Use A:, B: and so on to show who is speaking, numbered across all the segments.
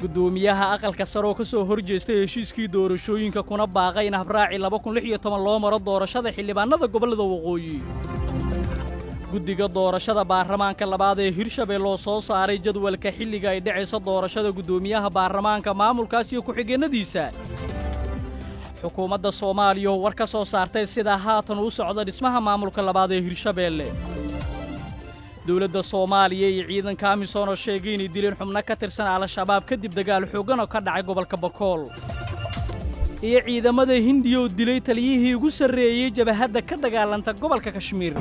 A: guddoomiyaha aqalka sare oo ka soo hor jeestay heshiiskii doorashooyinka kuna baaqay in habraaci loo maro doorashada xildhibaannada gobollada waqooyi guddiga doorashada baarlamaanka labaad ee hirshabelle oo soo saaray jadwalka xilliga ay dhacayso doorashada guddoomiyaha baarlamaanka maamulkaas iyo ku-xigeennadiisa xukuumadda soomaaliya oo war ka soo saartay sidaa haatan u socda dhismaha maamulka labaad ee hirshabeelle dowladda soomaaliya iyo ciidanka amisom oo sheegay inay dileen xubno ka tirsan al-shabaab kadib dagaal xooggan oo ka dhacay gobolka bakool iyo ciidamada hindiya oo dilay taliyihii ugu sarreeyey jabahadda ka dagaalanta gobolka kashmiir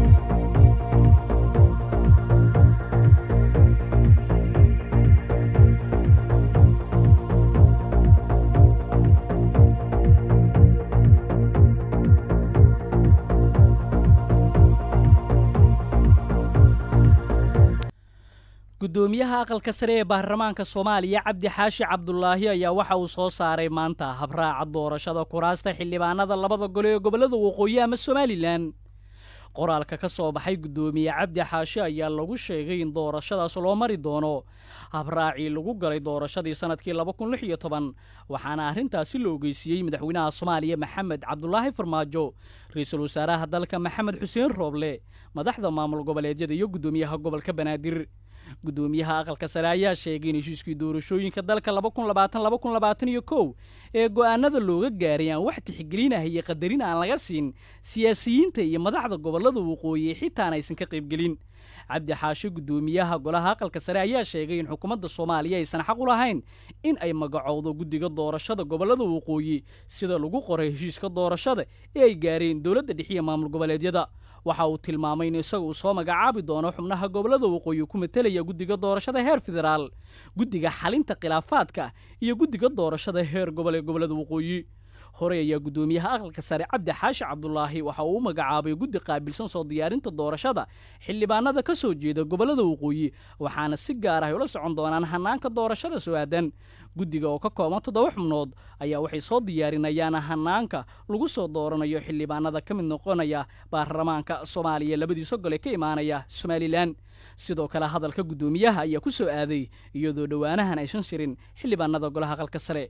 A: guddoomiyaha aqalka sare ee baarlamaanka soomaaliya cabdi xaashi cabdulaahi ayaa waxa uu soo saaray maanta habraaca doorashada kuraasta xildhibaanada labada gole ee gobollada waqooyi ama somalilan qoraalka ka soo baxay guddoomiye cabdi xaashi ayaa lagu sheegay in doorashadaas loo mari doono habraacii lagu galay doorashadii sannadkii waxaana arrintaasi la ogeysiiyey madaxweynaha soomaaliya maxamed cabdulaahi farmaajo ra-iisul wasaaraha dalka maxamed xuseen rooble madaxda maamul goboleedyada iyo guddoomiyaha gobolka banaadir guddoomiyaha aqalka sare ayaa sheegay in heshiiskii doorashooyinka dalka ee go'aanada looga gaaray aan wax tixgelinah iyo qadarin aan laga siin siyaasiyiinta iyo madaxda gobollada waqooyi xitaan aysan ka qaybgelin cabdi xaashe guddoomiyaha golaha aqalka sare ayaa sheegay in xukuumadda soomaaliya aysan xaq u lahayn in ay magacowdo guddiga doorashada gobollada waqooyi sida lagu qoray heshiiska doorashada ee ay gaareen dowladda dhexiya maamul goboleedyada waxa uu tilmaamay in isaga uu soo magacaabi doono xubnaha gobollada waqooyi ku matelaya guddiga doorashada heer federaal guddiga xalinta khilaafaadka iyo guddiga doorashada heer gobol ee gobollada waqooyi horey ayaa guddoomiyaha aqalka sare cabdi xaashi cabdulaahi waxa uu u magacaabay guddi qaabilsan soo diyaarinta doorashada xildhibaanada ka soo jeeda gobollada waqooyi waxaana si gaar ah ula socon doonaan hanaanka doorashada soo-aadan guddiga oo ka kooban toddoba xubnood ayaa waxay soo diyaarinayaan hanaanka lagu soo dooranayo xildhibaanada ka mid noqonaya baarlamaanka soomaaliya labadiisa gole ka imaanaya somalilan sidoo kale hadalka guddoomiyaha ayaa ku soo aaday iyadoo dhowaanahan aysan shirin xildhibaanada golaha aqalka sare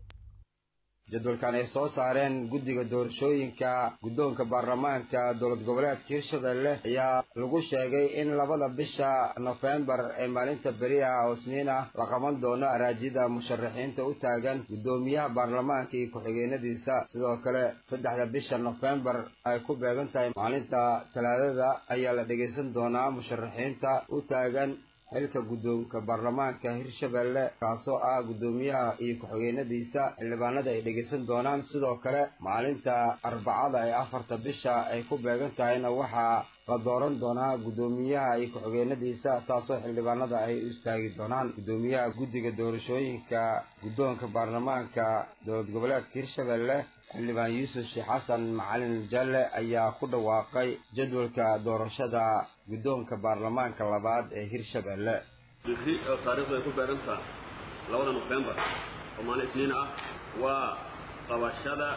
B: jadwalkan ay soo saareen guddiga doorashooyinka guddoonka baarlamaanka dowlad goboleedka hirshabelle ayaa lagu sheegay in labada bisha nofembar ee maalinta beri ah oo isniin ah la qaban doono araajida musharaxiinta u taagan guddoomiyaha baarlamaanka iyo ku-xigeenadiisa sidoo kale saddexda bisha nofembar ay ku beegan tahay maalinta talaadada ayaa la dhegaysan doonaa musharaxiinta u taagan xilka guddoonka baarlamaanka hirshabelle kaasoo ah guddoomiyaha iyo ku-xigeenadiisa xildhibaanada ay dhegaysan doonaan sidoo kale maalinta arbacada ee afarta bisha ay ku beegan tahayna waxaa la dooran doonaa guddoomiyaha iyo ku-xigeenadiisa taasoo xildhibaanada ay u istaagi doonaan guddoomiyaha guddiga doorashooyinka guddoonka baarlamaanka dowlad goboleedka hirshabelle xildhibaan yuusuf sheekh xasan macalin jalle ayaa ku dhawaaqay jadwalka doorashada guddoonka baarlamaanka labaad ee hirshabelle
C: biri oo taariikhdu ay ku beerantaha labada nofembar oo maalin isniin ah waa qabashada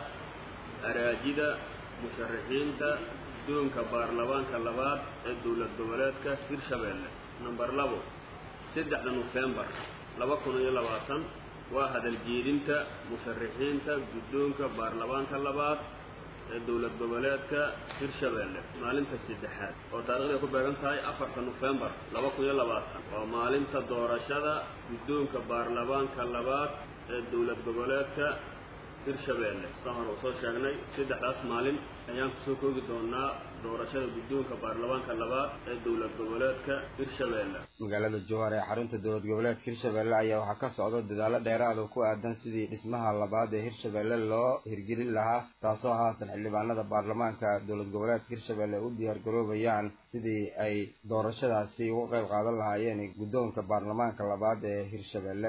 C: araajida musharaxiinta guddoonka baarlamaanka labaad ee dowlad goboleedka hirshabelle namber labo saddexda nofembar laba kun iyo labaatan waa hadaljeedinta musharaxiinta guddoonka baarlamaanka labaad ee dowlad goboleedka hirshabelle maalinta saddexaad oo taarikhda ay ku beegan tahay afarta nofembar laba kun iyo labaatan waa maalinta doorashada guddoonka baarlamaanka labaad ee dowlad goboleedka hirshabelle saa hore uu soo sheegnay saddexdaas maalin ayaan kusoo koogi doonaa doorashada guddoonka baarlamaanka labaad ee dowlad goboleedka hirshabelle
B: magaalada jowhar ee xarunta dowlad goboleedka hirshabelle ayaa waxaa ka socda dadaalo dheeraad oo ku aadan sidii dhismaha labaad ee hirshabelle loo hirgelin lahaa taasoo haatan xildhibaanada baarlamaanka dowlad goboleedka hirshabelle u diyaar garoobayaan sidii ay doorashadaasi uga qayb qaadan lahaayeen guddoonka baarlamaanka labaad ee hirshabelle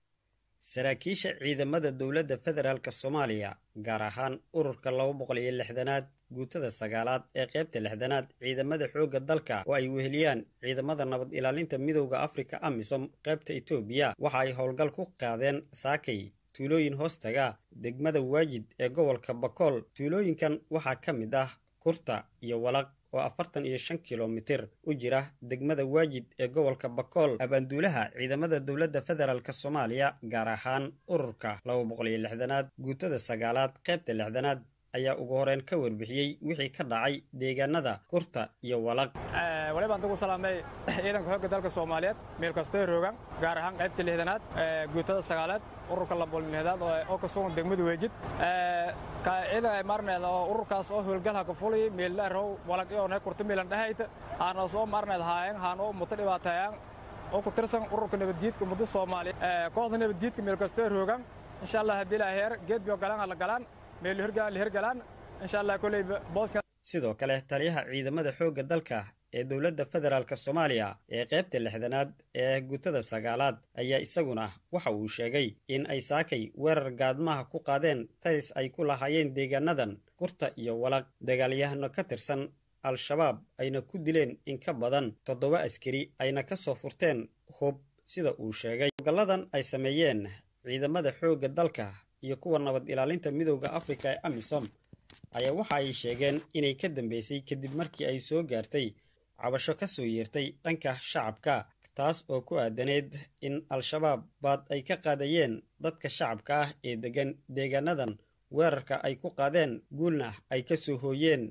D: saraakiisha ciidamada dowladda federaalk soomaaliya gaar ahaan ururka laba boqol iyo lixdanaad guutada sagaalaad ee qaybta lixdanaad ciidamada xoogga dalka oo ay weheliyaan ciidamada nabad ilaalinta midowda afrika amisom qaybta etoobiya waxa ay howlgal ku qaadeen saakay tuulooyin hoostaga degmada waajid ee gobolka bakool tuulooyinkan waxaa ka mid ah kurta iyo walaq oo afartan iyo shan kilomitir u jira degmada waajid ee gobolka bakool abaanduulaha ciidamada dowladda federaalk soomaaliya gaar ahaan ururka laba boqol iyo lixdanaad guutada sagaalaad qaybta lixdanaad ayaa ugu horeen ka warbixiyey wixii ka dhacay deegaanada kurta iyo walaq
E: wali baan ugu salaamay ciidanka xoogga dalka soomaaliyeed meel kastoo roogan gaar ahaan qaybta lixdanaad guutada sagaalaad ururka labolnihdaad oo ka sugan degmada weejid ciidan marneed oo ururkaas oo howlgalha ka fulay meellarow walaq iyo ne kurta meelan dhahayta haana soo marneed haayeen haan oo muto dhibaateeyaan oo ku tirsan ururka nabaddiidka muddo soomaaliya kooxda nabaddiidka meel kastoo roogan insha allah haddii la heer geed bio galaan la galaan meel hirgalaan la hirgalaan insha allah koley booska
D: sidoo kale taliyaha ciidamada xoogga dalka ee dowladda federaalk soomaaliya ee qaybta lixdanaad ee guutada sagaalaad ayaa isaguna waxa uu sheegay in ay saakay weerar gaadmaha ku qaadeen taris ay ku lahaayeen deegaanadan kurta iyo walaq dagaalyahano ka tirsan al-shabaab ayna ku dileen in ka badan toddoba askari ayna ka soo furteen hub sida uu sheegay ogalladan ay sameeyeen ciidamada xoogga dalka iyo kuwa nabad ilaalinta midooda afrika ee amisom ayaa waxa ay sheegeen inay ka dambeysay kadib markii ay soo gaartay cabasho ka soo yeertay dhanka shacabka taas oo ku aadaneed in al-shabaab baad ay ka qaadayeen dadka shacabka ah ee degan deegaanadan weerarka ay ku qaadeen guulna ay ka soo hooyeen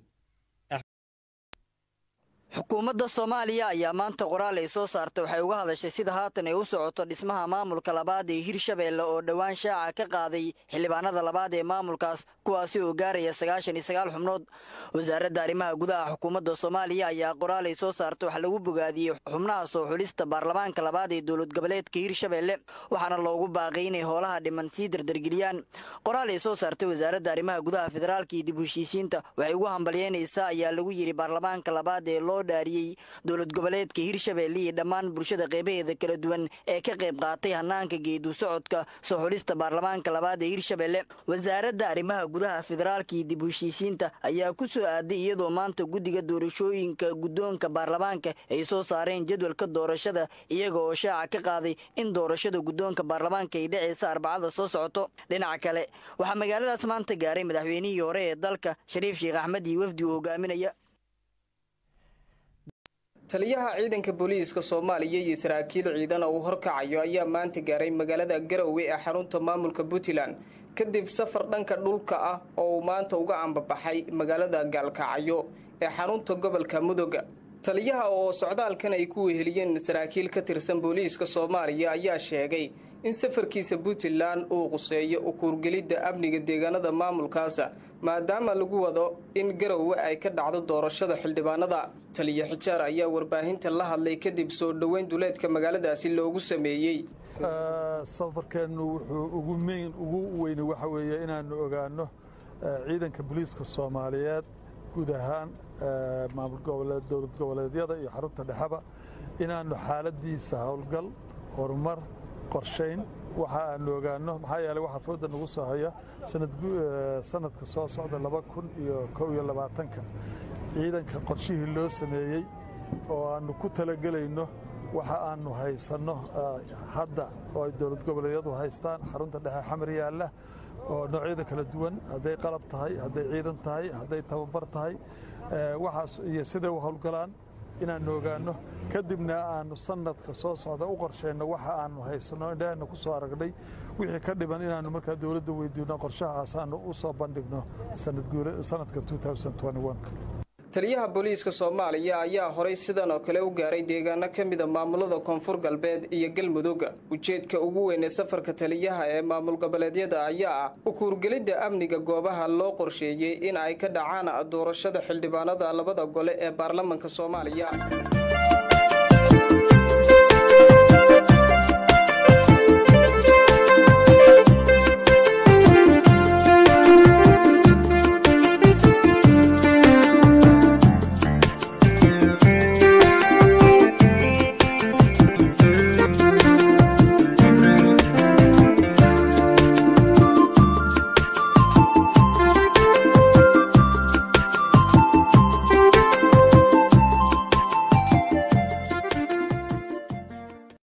F: xukuumadda soomaaliya ayaa maanta qoraal ay soo saartay waxay uga hadashay sida haatan ay u socoto dhismaha maamulka labaad ee hirshabeelle oo dhowaan shaaca ka qaaday xildhibaanada labaad ee maamulkaas kuwaasi oo gaaraya sagaashan iyo sagaal xubnood wasaaradda arrimaha gudaha xukuumadda soomaaliya ayaa qoraal ay soo saartay wax lagu bogaadiyey xubnaha soo xulista baarlamaanka labaad ee dowlad goboleedka hirshabeelle waxaana loogu baaqay inay hoolaha dhiman sii dardargeliyaan qoraal ay soo saartay wasaaradda arrimaha gudaha federaalka iyo dib heshiisiinta waxay ugu hambalyeynaysaa ayaa lagu yidhi baarlamaanka labaad ee loo dhaariyey dowlad goboleedka hirshabeelle iyo dhammaan bulshada qeybaheeda kala duwan ee ka qayb qaatay hanaanka geedu socodka soo xulista baarlamaanka labaad ee hirshabeelle wasaaradda arrimaha gudaha federaalka iyo dib heshiisiinta ayaa ku soo aaday iyadoo maanta guddiga doorashooyinka guddoonka baarlamaanka ay soo saareen jadwalka doorashada iyaga oo shaaca ka qaaday in doorashada guddoonka baarlamaanka ay dhaceysa arbacada soo socoto dhinaca kale waxaa magaaladaas maanta gaaray madaxweynihii hore ee dalka shariif sheekh axmed iyo wafdi uu hogaaminaya
G: taliyaha ciidanka booliiska soomaaliya iyo saraakiil ciidan oo uu horkacayo ayaa maanta gaaray magaalada garowe ee xarunta maamulka puntland kadib safar dhanka dhulka ah oo uu maanta uga ambabaxay magaalada gaalkacyo ee xarunta gobolka mudoga taliyaha oo socdaalkan ay ku weheliyeen saraakiil ka tirsan booliiska soomaaliya ayaa sheegay in safarkiisa puntland uu quseeyo ukuurgelidda amniga deegaanada maamulkaasa maadaama lagu wado in garowe ay ka dhacdo doorashada xildhibaanada taliya xijaar ayaa warbaahinta la hadlay kadib soo dhoweyn duleedka magaaladaasi loogu sameeyey
H: safarkeennu wuxuu ugu meyn ugu weyne waxa weeye inaannu ogaanno ciidanka booliiska soomaaliyeed guud ahaan maamul goboleed dowlad goboleedyada iyo xarunta dhexeba inaannu xaaladiisa howlgal horumar qorshayn waxa aanu ogaanno maxaa yeeley waxaa fooda nagu soo haya sanadka soo socda laba kun iyo kow iyo labaatanka ciidanka qorshihii loo sameeyey oo aannu ku talagelayno waxa aannu haysanno hadda oo ay dowlad goboleedyadu haystaan xarunta dhexe xamar yaalla oo noocyada kala duwan hadday qalab tahay hadday ciidan tahay hadday tababar tahay waxaas iyo siday u howlgalaan inaannu ogaanno kadibna aannu sanadka soo socda u qorshayno waxa aannu haysanno indhaheenna ku soo aragnay wixii ka dhiban inaannu markaa dowladda weydiino qorshahaas aannu u soo bandhigno sanadka
G: taliyaha booliiska soomaaliya ayaa horay sidan oo kale u gaaray deegaano ka mida maamulada koonfur galbeed iyo galmudug ujeedka ugu weyn ee safarka taliyaha ee maamul goboleedyada ayaa ah ukuurgelidda amniga goobaha loo qorsheeyey in ay ka dhacaan doorashada xildhibaanada labada gole ee baarlamanka soomaaliya